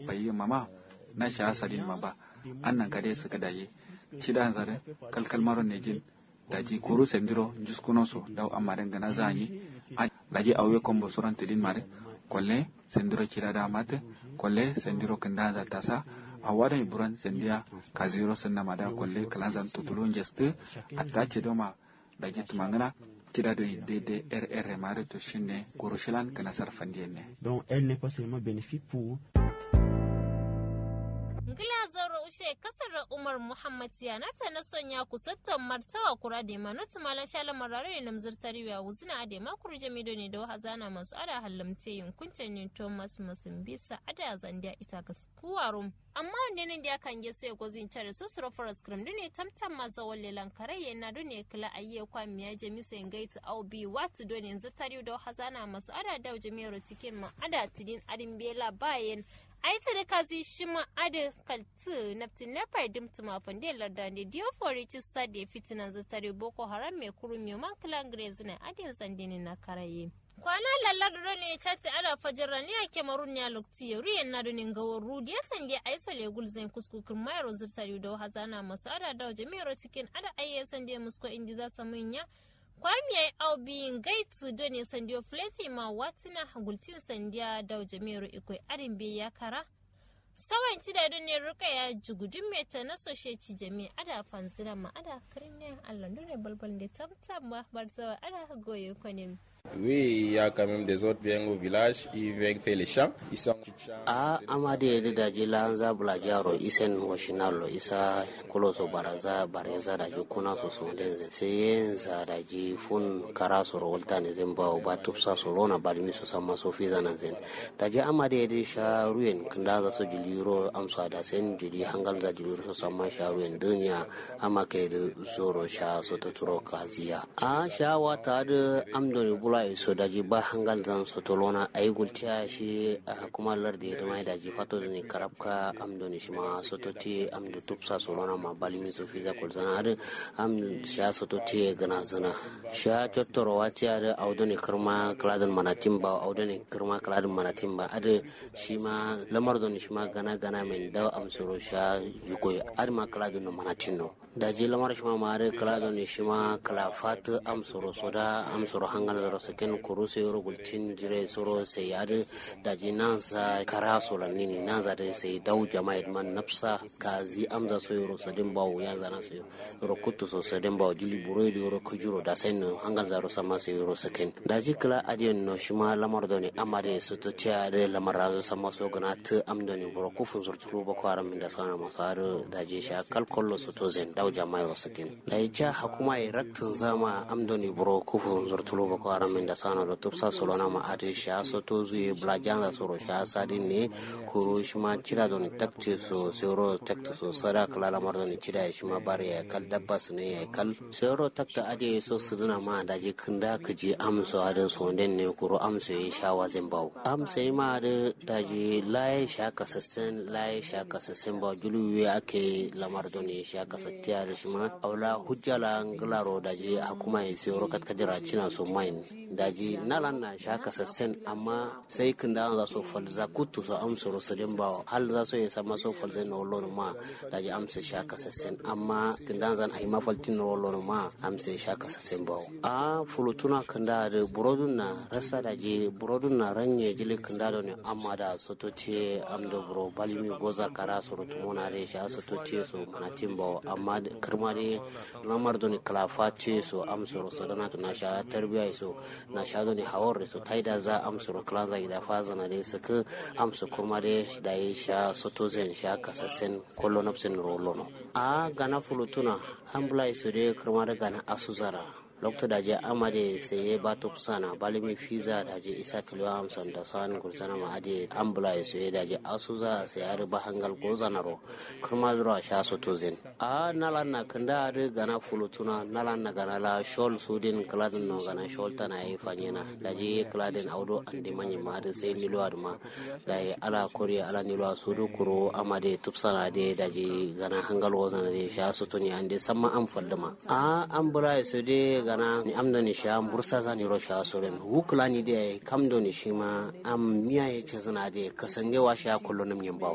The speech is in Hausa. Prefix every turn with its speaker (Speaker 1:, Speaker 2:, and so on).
Speaker 1: bayi mama na sha asalin ma ba annan kade su ka daye cida zare kalkal maron ne jin daji koru sendiro juskuno so daw amaren gana zanyi daji awwe kombo suran tidin mare kolle sendiro cida da mate kolle sendiro kanda za tasa awada iburan sendia kaziro sanna mada kolle kalanzan tutulun jeste attace doma daji tumangana cida do de rr mare to shinne koroshilan kana sarfandiyen ne
Speaker 2: donc elle n'est pas seulement bénéfique pour
Speaker 3: ngila zoro ushe kasar umar muhammad yana ta na sonya kusattan martawa kura da ma nutu malan shala marare na mzurtari wa wuzina ade ma kuru jamido ne da hazana masu ada hallamte yin kuntan ne thomas musumbisa ada zandiya ita ga kuwarum amma wanda nan da kan ge sai gozin tare su suro forest cream ne tamtam ma zawon lelan kare yana do ne kila ayye kwa miya jami so ingaita au bi watu do ne zurtari da hazana masu ada da jami'ar tikin ma ada tidin adin bela bayan aita da kazi shi ma ada kaltu naftin na faidim tuma fande larda ne dio fori ci stade fitinan zastare boko haram mai kuru mai man kilan grezina adin sandini na karaye kwana lallar da ne chati ada fajira ne a kemarun ne a lokti ya riyan na dunin gawar rudi ya sande a isa legul zai kuskukin mayar zirtari da hazana masu ada da jami'ar cikin ada ayyan sande musko indi za su munya kwamiya au biyin gaitu do ne sandiyo fleti ma watina gultin sandiya da jami'ar ikwai arin bai ya kara sawan ci da ne ruka ya jugudun meta na soshe ci jami ada fanzina ma ada karin ne allah ne balbal da tamtam ba bar sawa ada goye kwanin
Speaker 4: Oui, il y a quand même des autres viennent au village, ils viennent faire les champs. Ils sont
Speaker 5: a amade yadda da ji lanza bula jaro isen washinalo isa kuloso baraza bareza da ji kuna so so denze sai yenza da ji fun kara so rolta ne zan ba ba tupsa so lona bari mi so sama so fi zanan zen da ji amade yadda sha ruyen kanda za so jiliro amsa da sen jili hangal za jiliro so sama sha ruyen dunya ama kai da zoro sha so to turo kaziya a sha wata da amdoni bula so da ji ba hangal zan so to lona ayi gultiya shi kuma lardi da mai daji fato ne karabka amdo ne shima sototi amdo tupsa solona ma balimi so fiza kol zana ar am sha sototi gana zana sha tottoro wati ar audo ne kirma kladin manatin ba audo ne kirma kladin manatin ba ar shima lamar do ne shima gana gana men da am soro sha yugo ar ma kladin no manatin no daji lamar shima ma ar kladin ne shima kala fat am soro soda am soro hangal da saken kuru sai ro gultin jire soro sai ar daji nan sa kara solanni ne nan za ta sai dau jama'a man nafsa ka zi amza so yoro sadin bawo ya zana so yoro kuttu so sadin bawo jili buro da yoro kujuro da sai no hangal zaro sama sai yoro sakin da ji kala adiyon no shi ma lamar da ne amma da su to tiya da lamar razo sama so gana ta amda ne buro kufun zurtulu ba ko aram da sana masu har da ji sha kalkollo su to zen dau jama'a yoro sakin da ya ja hakuma ya rattin zama amda ne buro kufun zurtulu ba ko aram da sana da tupsa solona ma ade sha so to zuye blajan da soro sha sadin ne kuro shi ma cira da ni takte so sero takte so sara kala lamar da ni cira shi ma bari ya kal dabba su ne ya kal sero takta ade so su duna ma da je kinda ka je amso adin so den ne kuro amso ya sha wazin bawo amso yi ma da da je laye sha kasassen laye sha kasassen ba julu ya ake lamar da ni sha kasattiya da shi ma aula hujjala ngularo da je hakuma ya sero kat kadira cina so main da je nalan na sha kasassen amma sai kinda za so falza kutu so amsa rosalin ba hal za so ya sama so falza na wallon ma da ji amsa sha kasasen amma kindan zan ai mafaltin na wallon ma amsa sha kasasen ba a fulutuna kinda da burodun na rasa da ji burodun na ranye jili kinda da ne amma da soto ce amdo buro balimi goza kara so rutumo na re sha soto ce so manatin ba amma kirma de lamar do ne kalafa ce so amsa rosalana to na sha tarbiya so na sha do ne hawar so taida za amsa ro klanza ida faza na de saka amsa kuma de da ya sha soto zen sha kasasen kollo napsen rolono a gana fulutuna hambla iso de kirma da gana asuzara lokta da je amade sai ya ba to sana balimi fiza da je isa kilo amsan da san gurzana ma ade ambula ya so da je asuza sai ya riba hangal gozana ro kuma zura sha so to zen a nalan na kanda ade gana fulutuna nalan na gana la shol sudin kladin no gana shol tana yi fanyena da je kladin audo ande manyi ma da sai nilo adma da ya ala koriya ala nilo sudu kuro amade tupsana de da je gana hangal gozana de sha so to ni ande samma am fallama a ambula ya so de gana ni amdo ni sha bursa za ni rosha soren wukla ni de kam do ni shima am miya ya ce zana de kasanje wa sha kullu nim yin bawo